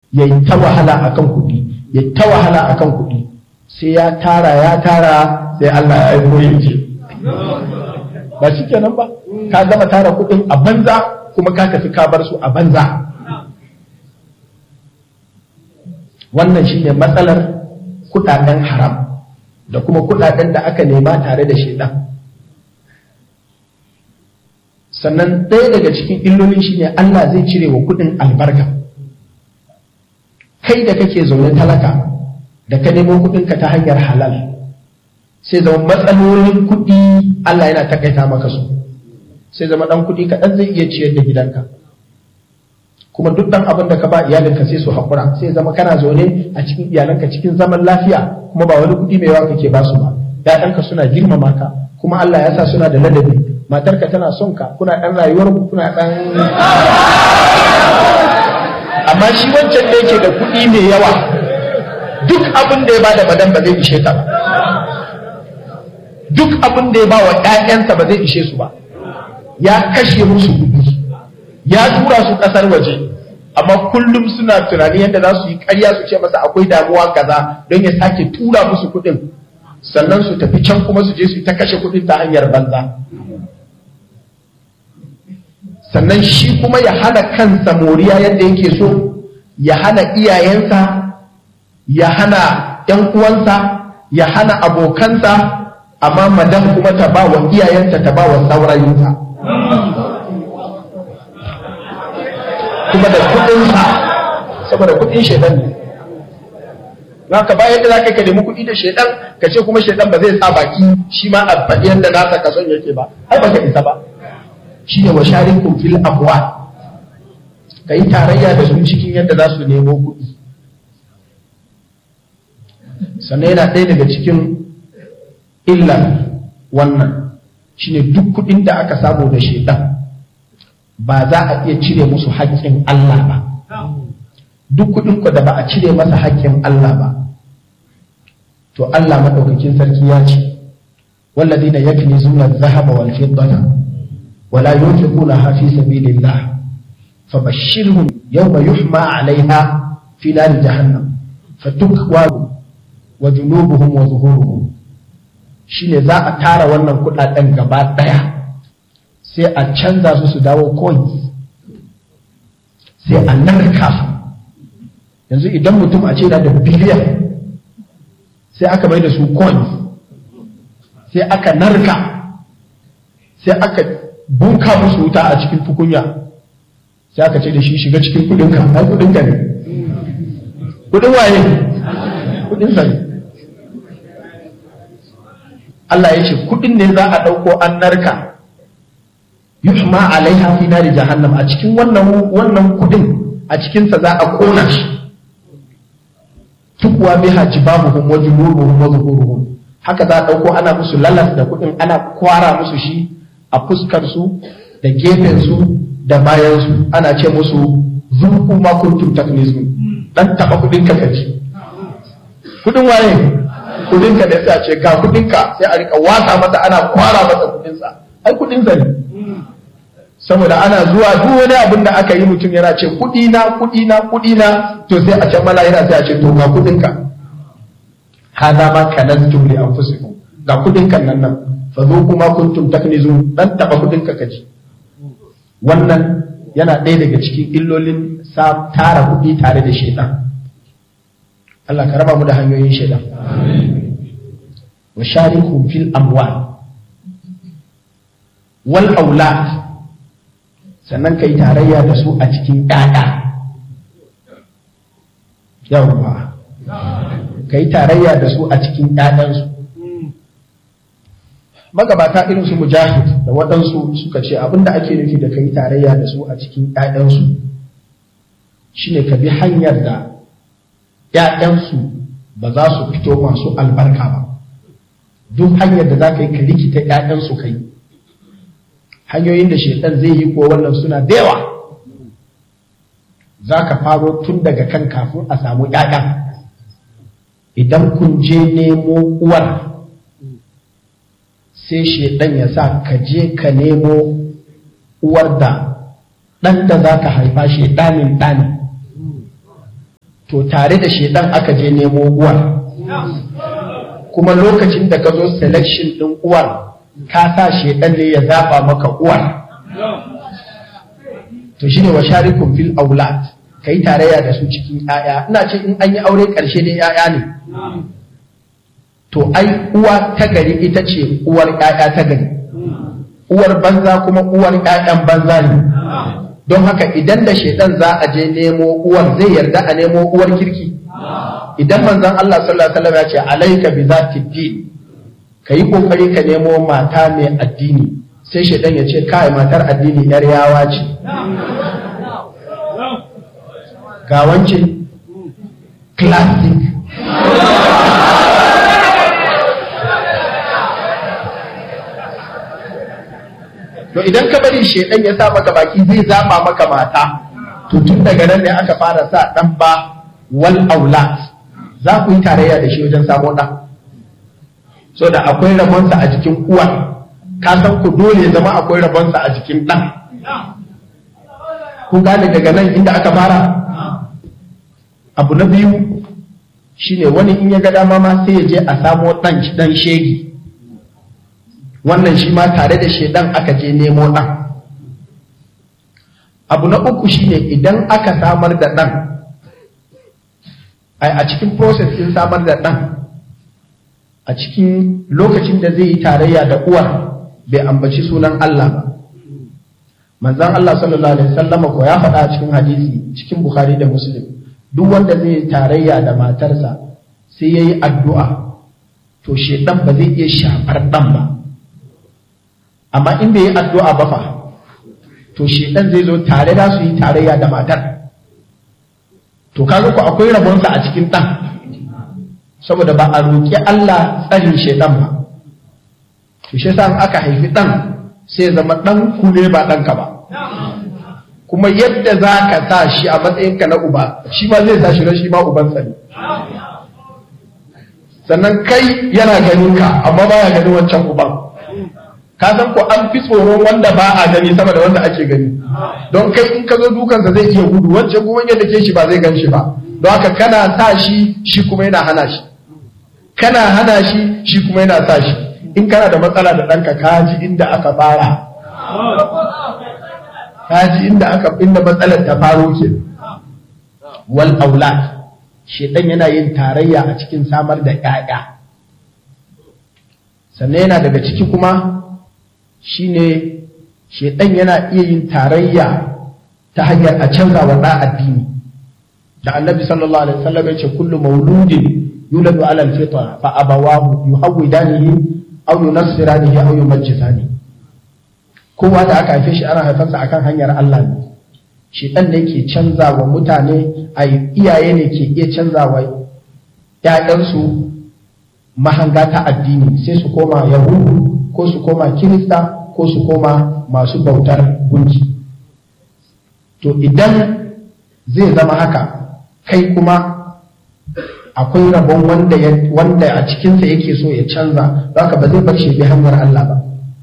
ya yi ta wahala akan kuɗi ya ta wahala akan kuɗi sai ya tara ya tara sai Allah ya aiko ya ce ba shi kenan ba ka gama tara kuɗin a banza kuma ka tafi ka bar su a banza wannan shine matsalar kuɗaɗen haram da kuma kuɗaɗen da aka nema tare da shaidan sannan ɗaya daga cikin illolin shine Allah zai cire wa kuɗin albarka kai da kake zaune talaka da ka nemo kuɗinka ta hanyar halal sai zama matsalolin kuɗi Allah yana takaita maka su sai zama ɗan kuɗi kaɗan zai iya ciyar da gidanka kuma duk ɗan abin da ka ba iyalinka sai su haƙura sai zama kana zaune a cikin iyalanka cikin zaman lafiya kuma ba wani kuɗi mai yawa kake ba su ba ‘ya'yanka suna girmama ka kuma Allah ya sa suna da ladabi matarka tana son ka kuna ɗan rayuwar ku kuna ɗan amma shi wancan da yake da kuɗi mai yawa duk abin da ya ba da madan ba zai ishe ta ba duk abin da ya ba wa ‘ya'yansa ba zai ishe su ba ya kashe musu kuɗi ya tura su ƙasar waje amma kullum suna tunani yadda za su yi ƙarya su ce masa akwai damuwa kaza don ya sake tura musu kuɗin sannan su tafi can kuma su je su ta kashe kuɗin ta hanyar banza sannan shi kuma ya hana kansa moriya yadda yake so ya hana iyayensa ya hana ‘yan uwansa ya hana abokansa amma madan kuma ta ba wa iyayenta ta ba wa saurayinta kuma da kudinsa saboda kudin shaidan ne za ka bayan da za ka nemi kudi da shaidan ka ce kuma shaidan ba zai sa baki shi ma a faɗi yadda nasa kason yake ba ai ba ka isa ba shi ne wa sharin fil amwa ka yi tarayya da su cikin yadda za su nemo kuɗi sannan yana ɗaya daga cikin illar wannan shine duk kuɗin da aka samu da shaidan ba za a iya cire musu haƙƙin Allah ba duk kuɗin ku da ba a cire masa haƙƙin Allah ba to Allah madaukakin sarki ya ce walladina yaknizuna adh-dhahaba wal fiddata wala yunfiquna fi sabilillah fabashshirhum yawma yuhma 'alayha fi nar jahannam fatukwa wa junubuhum wa zuhuruhum shine za a tara wannan kudaden gaba daya sai a canza su su dawo coins sai a narka su yanzu idan mutum a ce da da biliyan sai aka mai da su coins sai aka narka sai aka bunka musu wuta a cikin tukunya sai aka ce da shi shiga cikin kudinka ai kudinka ne kudin waye kudin sa ne Allah ya ce kudin ne za a ɗauko an narka yuhma alaiha fi nari jahannam a cikin wannan wannan kudin a cikin sa za a kona shi tukwa biha jibabuhum wa junubuhum wa zuhuruhum haka za a ɗauko ana musu lalas da kudin ana kwara musu shi a fuskar su da gefen su da bayan su ana ce musu zuku ma kuntum taknizun dan taba kudin ka kaci kudin waye kudin ka da sai ce ga kudin ka sai a rika wasa masa ana kwara masa kudin sa ai kudin sa ne saboda ana zuwa duk wani abin da aka yi mutum yana ce kudi na kudi na kudi na to sai a can mala yana sai a ce to ga kudin ka hada ma kanantum li anfusikum ga kudin kan nan nan fa zo kuma kuntum taknizun dan taba kudin ka kaji wannan yana ɗaya daga cikin illolin sa tara kuɗi tare da shaitan Allah ka raba mu da hanyoyin shaitan wa shariku fil amwal wal aulad sannan kai tarayya da su a cikin ƴaƴa yawwa kai tarayya da su a cikin ƴaƴansu magabata irin su mujahid da waɗansu suka ce abinda ake nufi da kai tarayya da su a cikin ƴaƴansu shine ka bi hanyar da ƴaƴansu ba za su fito masu albarka ba duk hanyar da za ka yi ka rikita ƴaƴansu kai hanyoyin da shaitan zai yi ko wannan suna da yawa za ka faro tun daga kan kafin a samu ƴaƴa idan kun je nemo uwar sai shaidan ya sa ka je ka nemo uwar da ɗan da za ka haifa shaidanin ɗani to tare da shedan aka je nemo uwar kuma lokacin da ka zo selection ɗin uwar ka sa shedan ne ya zaɓa maka uwar to shine wa sharikun fil aulad ka yi tarayya da su cikin ‘ya'ya ina ce in an yi aure ƙarshe dai ‘ya'ya ne to ai uwa ta gari ita ce uwar ‘ya'ya ta gari uwar banza kuma uwar ‘ya'yan banza ne don haka idan da shaidan za a je nemo uwar zai yarda a nemo uwar kirki idan manzon Allah sallallahu alaihi wasallam ya ce alaika bi zati din kayi kokari ka nemo mata mai addini sai shaidan ya ce kai matar addini yar yawa ce ga wance classic to idan ka bari shedan ya sa maka baki zai zaba maka mata to tun daga nan ne aka fara sa dan ba wal aulad za ku yi tarayya da shi wajen samo ɗan so da akwai rabonsa a jikin uwa ka san ku dole ya zama akwai rabonsa a jikin ɗan kun gane daga nan inda aka fara abu na biyu shine wani in ya ga dama ma sai ya je a samo ɗan ɗan shegi wannan shi ma tare da shedan aka je nemo ɗan abu na uku shine idan aka samar da ɗan a cikin process ɗin samar da ɗan a cikin lokacin da zai yi tarayya da uwar bai ambaci sunan Allah ba manzan Allah sallallahu alaihi wasallama ko ya faɗa a cikin hadisi cikin Bukhari da Muslim duk wanda zai yi tarayya da matarsa sai yayi addu'a to shedan ba zai iya shafar ɗan ba amma in bai yi addu'a ba fa to shedan zai zo tare da su yi tarayya da matar to kaga ku akwai rabonsa a cikin ɗan saboda ba a roƙi Allah tsarin shedan ba to shi yasa aka haifi ɗan sai ya zama ɗan ku ne ba ɗanka ba kuma yadda za ka sa shi a matsayinka na uba shi ma zai sa shi na shi ma ubansa ne sannan kai yana ganin ka amma baya ganin wancan uban ka san ko an fi tsoron wanda ba a gani sama da wanda ake gani don kai in ka zo dukansa zai iya gudu wancan kuma yadda ke shi ba zai gan shi ba don haka kana sa shi shi kuma yana hana shi kana hana shi shi kuma yana sa shi in kana da matsala da ɗanka ka ji inda aka fara ka ji inda aka inda matsalar ta faro ke wal aulad shedan yana yin tarayya a cikin samar da ƴaƴa sannan yana daga ciki kuma shine shedan yana iya yin tarayya ta hanyar a canza wa ɗa addini da annabi sallallahu alaihi wasallam ya ce kullu mauludin yuladu ala alfitra fa abawahu yuhawidanihi aw yunassiranihi aw yumajjisani kowa da aka haife shi ana haifansa akan hanyar Allah ne shi dan ne ke canza wa mutane a iyaye ne ke iya canza wa ƴaƴansu mahanga ta addini sai su koma yahudu ko su koma kirista ko su koma masu bautar gunki to idan zai zama haka kai kuma akwai rabon wanda wanda a cikinsa yake so ya canza haka ba zai bar shi bi hanyar Allah ba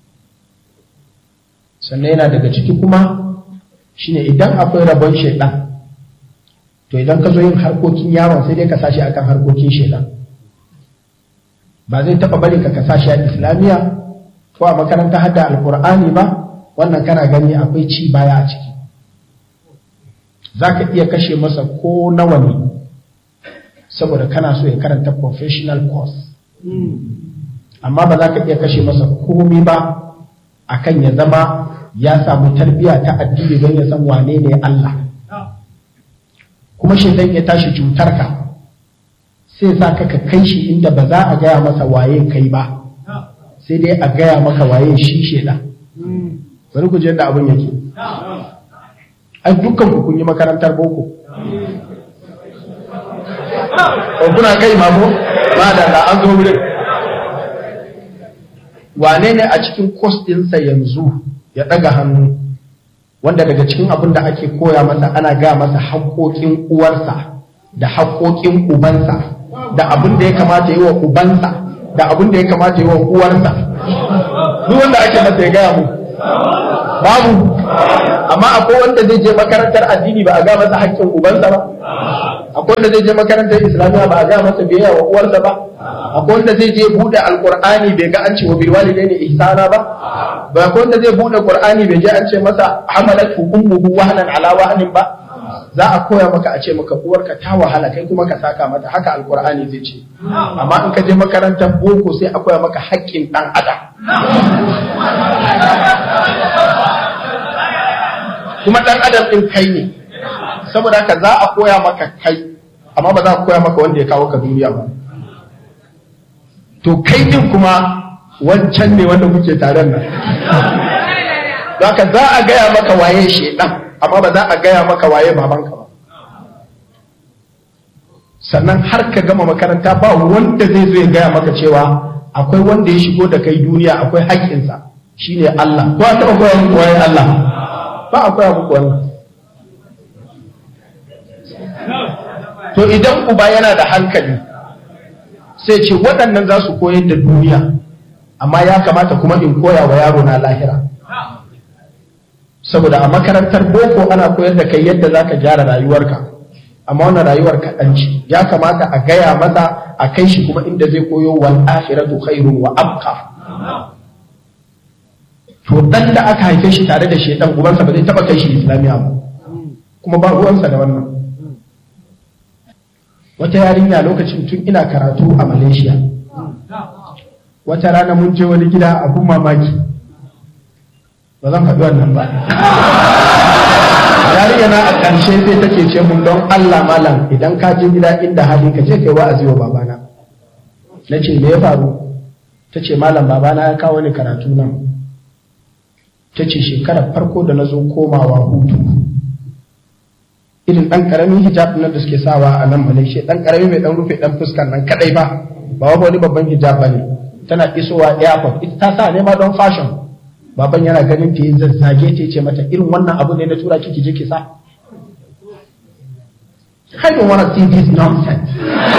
sannan yana daga ciki kuma shine idan akwai rabon shaidan to idan ka zo yin harkokin yaron sai dai ka sashi akan harkokin shaidan ba zai taba bari ka kasa shi a islamiya ko a makaranta hadda alkur'ani ba wannan kana gani akwai ci baya a ciki za ka iya kashe masa ko nawa ne saboda kana so ya karanta professional course amma ba za ka iya kashe masa komi ba akan ya zama ya samu tarbiya ta addini don ya san wane ne Allah kuma shaitan ya tashi cutar ka sai sa ka ka kai shi inda ba za a gaya masa waye kai ba sai dai a gaya maka waye shi shaitan bari ku je yadda abin yake ai dukkan ku kun yi makarantar boko ko kuna kai mamo ba da da an zo wurin wane ne a cikin kos ɗinsa yanzu ya ɗaga hannu wanda daga cikin abin da ake koya masa ana ga masa haƙoƙin uwarsa da haƙoƙin ubansa da abin da ya kamata yi wa ubansa da abin da ya kamata yi wa uwarsa duk wanda ake masa ya gaya mu babu amma akwai wanda zai je makarantar addini ba a ga masa haƙƙin ubansa ba akwai wanda zai je makarantar islamiyya ba a ga masa biyayya wa uwarsa ba akwai wanda zai je bude alqur'ani bai ga an ce wa bil walidaini ihsana ba ba akwai wanda zai bude qur'ani bai je an ce masa hamalat ummuhu wahnan ala wahnin ba za a koya maka a ce maka uwarka ta wahala kai kuma ka saka mata haka alqur'ani zai ce amma in ka je makarantar boko sai a koya maka haƙƙin dan adam kuma dan adam din kai ne saboda haka za a koya maka kai amma ba za a koya maka wanda ya kawo ka duniya ba to kai din kuma wancan ne wanda muke taron nan haka za a gaya maka waye shedan amma ba za a gaya maka waye babanka ba sannan har ka gama makaranta ba wanda zai zo ya gaya maka cewa akwai wanda ya shigo da kai duniya akwai haƙƙinsa shine Allah ko a taɓa koya muku waye Allah ba a koya muku wannan to idan uba yana da hankali sai ce waɗannan za su koyar da duniya amma ya kamata kuma in koya wa yaro na lahira saboda a makarantar boko ana koyar da kai yadda za ka gyara rayuwarka amma wannan rayuwar kaɗan ce ya kamata a gaya masa a kai shi kuma inda zai koyo wal akhiratu khairun wa abqa to dan da aka haife shi tare da shedan ubansa ba zai taba kai shi islamiya ba kuma ba ruwansa da wannan wata yarinya lokacin tun ina karatu a malaysia wata rana mun je wani gida abun mamaki ba zan faɗi wannan ba yarinya na a ƙarshe sai take ce mun don allah malam idan ka je gida inda hali ka je kai wa'azi wa babana na ce me ya faru ta ce malam babana ya kawo ni karatu nan ta ce shekarar farko da na zo komawa hutu irin ɗan ƙaramin hijab nan da suke sawa a nan malaysia ɗan ƙarami mai ɗan rufe ɗan fuskan nan kaɗai ba ba wani babban hijab ba ne tana isowa airport ita ta sa ne ma don fashion baban yana ganin ta yi zazzage ta ce mata irin wannan abu ne na tura kiki je ki sa I don't want to see this nonsense.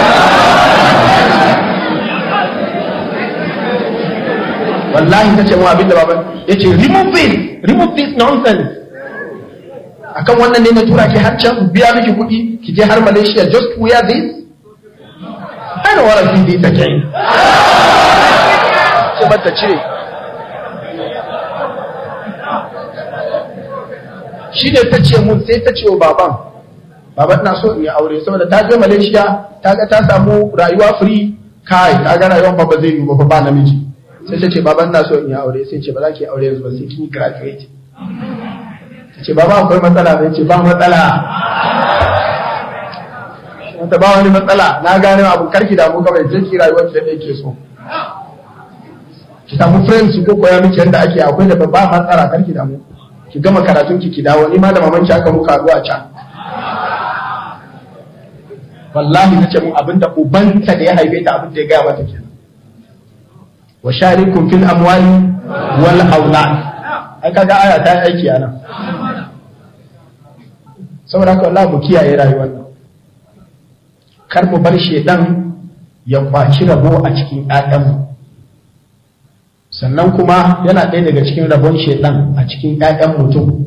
wallahi ta ce mu abinda baban ya ce remove this remove this nonsense akan wannan ne na tura ki har can biya miki kuɗi ki je har Malaysia just wear this I don't want to see this again ce mata cire shi ne ta ce mun sai ta ce wa baban baban na so in yi aure saboda ta je Malaysia ta ga ta samu rayuwa free kai ta ga rayuwar ba zai yi ba ba namiji sai ta ce baban na so in yi aure sai ce ba za ki aure yanzu ba sai kin yi graduate ta ce baba akwai matsala sai ce ba matsala wata ba wani matsala na gane abu karki da mu kawai je ki rayuwar da yake so ki samu friends ko koya miki yadda ake akwai da ba matsala karki da mu ki gama karatun ki ki dawo ni ma da mamanki aka muka haɗu a can wallahi nace mun abinda ubanta da ya haife ta abin da ya gaya mata kenan wa sharikum fil amwali wal aulad ai kaga aya ta aiki anan saboda haka wallahi mu kiyaye rayuwar nan kar mu bar shedan ya kwaci rabo a cikin ƴaƴanmu sannan kuma yana ɗaya daga cikin rabon shedan a cikin ƴaƴan mutum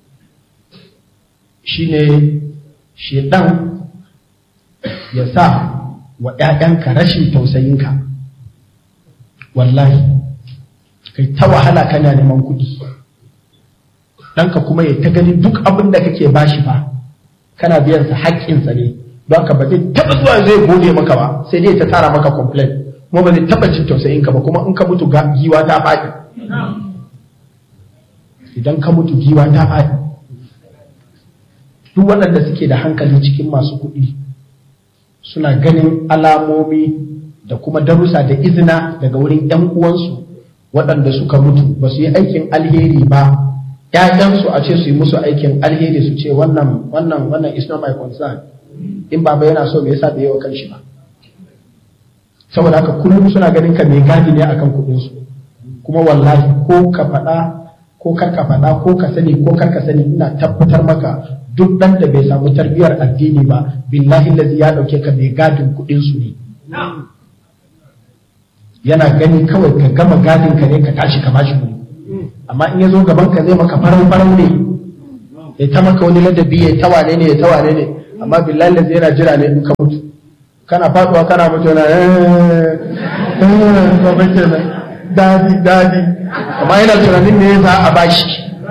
shine shedan ya sa wa ƴaƴanka rashin tausayinka wallahi kai ta wahala kana neman kuɗi ɗanka kuma ya ta gani duk abin da kake bashi fa kana biyan sa haƙƙinsa ne don ka ba zai taɓa zuwa zai gode maka ba sai dai ta tara maka complain kuma ba zai taɓa jin tausayin ka ba kuma in ka mutu giwa ta faɗi idan ka mutu giwa ta faɗi duk waɗanda suke da hankali cikin masu kuɗi suna ganin alamomi da kuma darussa da izina daga wurin ‘yan uwansu waɗanda suka mutu ba su yi aikin alheri ba ‘ya'yansu a ce su yi musu aikin alheri su ce wannan wannan wannan is not my concern in baba yana so me yasa bai yi wa kanshi ba saboda haka kullum suna ganin ka mai gadi ne akan kuɗinsu kuma wallahi ko ka faɗa ko kar ka faɗa ko ka sani ko kar ka sani ina tabbatar maka duk ɗan da bai samu tarbiyar addini ba billahi lazi ya ɗauke ka mai gadin kuɗinsu ne yana gani kawai ka gama gadin ka ne ka tashi ka bashi kuɗi amma in ya zo gaban ka zai maka farau farau ne ya ta maka wani ladabi ya ta wane ne ya ta wane ne amma billahi lazi yana jira ne in ka mutu kana faduwa kana mutu yana dadi dadi amma yana tunanin ne za a bashi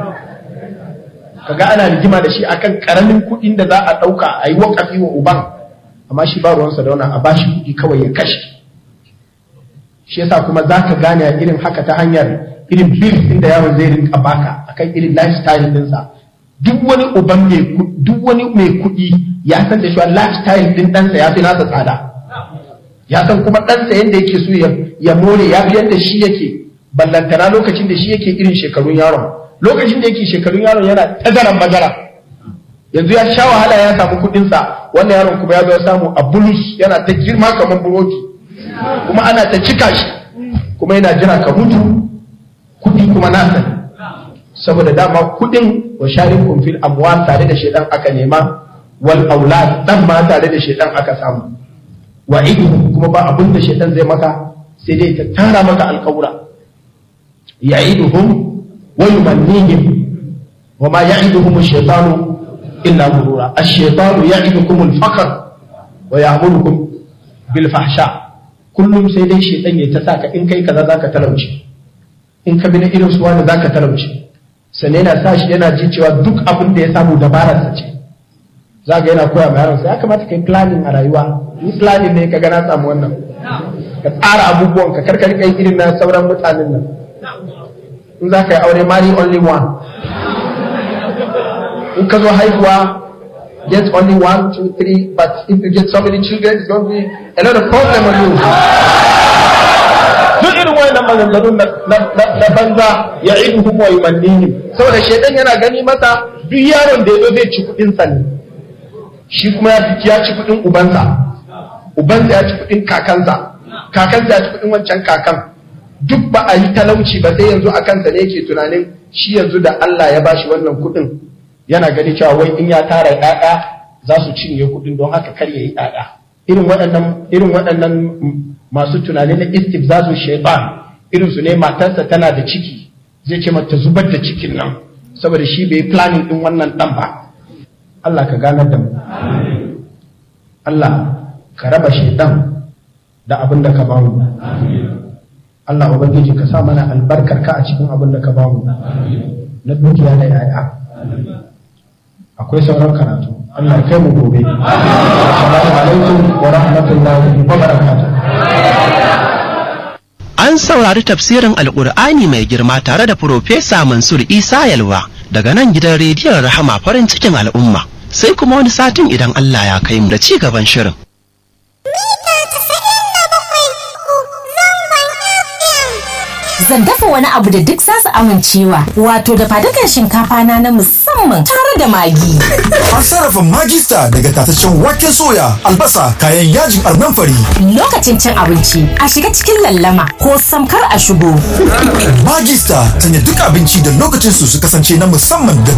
kaga ana rigima da shi akan karamin kuɗin da za a ɗauka a yi wakafi wa uban amma shi ba ruwansa da wannan a bashi kuɗi kawai ya kashe shi yasa kuma za ka gane a irin haka ta hanyar irin bil ɗin da yaron zai rinka baka akan irin lifestyle ɗinsa duk wani uban mai duk wani mai kuɗi ya san da cewa lifestyle ɗin ɗansa ya fi nasa tsada ya san kuma ɗansa yadda yake so ya more ya fi yadda shi yake ballantana lokacin da shi yake irin shekarun yaron lokacin da yake shekarun yaron yana tazaran bazara yanzu ya sha wahala ya samu kuɗinsa wannan yaron kuma ya zo samu a bulus yana ta girma kamar burodi kuma ana ta cika shi kuma yana jira ka mutu kuɗi kuma nasa ne saboda dama kuɗin wa sharikum fil amwal tare da shedan aka nema wal aulad dan ma tare da shedan aka samu wa kuma ba abin da shedan zai maka sai dai ta tara maka alƙawura ya'iduhum wa yumannihim wa ma ya'iduhum ash-shaytanu illa ghurura ash-shaytanu ya'idukum al-faqr wa ya'murukum bil fahsha kullum sai dai shedan ya ta saka in kai kaza zaka talauci in ka bi na irin suwa da zaka talauci sannan yana sa shi yana ji cewa duk abin da ya samu dabararsa ce za ga yana koya ma yaronsa ya kamata kai planning a rayuwa ni planning ne ka ga na samu wannan ka tsara abubuwan ka karkar kai irin na sauran mutanen nan in za ka yi aure marry only one in ka zo haihuwa get only one two three but if you get so many children it's going to be a lot of problem on you duk irin wayannan maganganun na banza ya iduhum wa yumannihim saboda shedan yana gani masa duk yaron da yazo zai ci kudin sa ne shi kuma ya fiki ya ci kudin ubansa ubansa ya ci kudin kakansa kakansa ya ci kudin wancan kakan duk ba a yi talauci ba sai yanzu a kansa ne yake tunanin shi yanzu da Allah ya bashi wannan kudin yana gani cewa wai in ya tara ƴaƴa za su cinye kudin don haka kar ya yi ƴaƴa irin waɗannan irin waɗannan masu tunani na istifzazu shaitan irin su ne matarsa tana da ciki zai ce mata zubar da cikin nan saboda shi bai planning din wannan dan ba Allah ka ganar da mu Allah ka raba shaitan da abin da ka ba mu Allah ubangiji ka sa mana albarkar ka a cikin abin da ka ba mu na dukiya da yaya akwai sauran karatu Allah kai mu gobe assalamu alaikum wa rahmatullahi wa barakatuh An saurari tafsirin Alƙur'ani mai girma tare da Profesa Mansur Isa Yalwa daga nan gidan rediyon Rahama farin cikin al'umma. Sai kuma wani satin idan Allah ya kai mu da ci gaban shirin. Zan dafa wani abu da duk zasu amincewa, wato da fadukan shinkafa na na musamman tare da magi. An sarrafa magista daga tataccen waken soya, albasa, kayan yajin arnan fari. Lokacin cin abinci, a shiga cikin lallama ko samkar a shigo. Magista sanya duk abinci da lokacin su su kasance na musamman da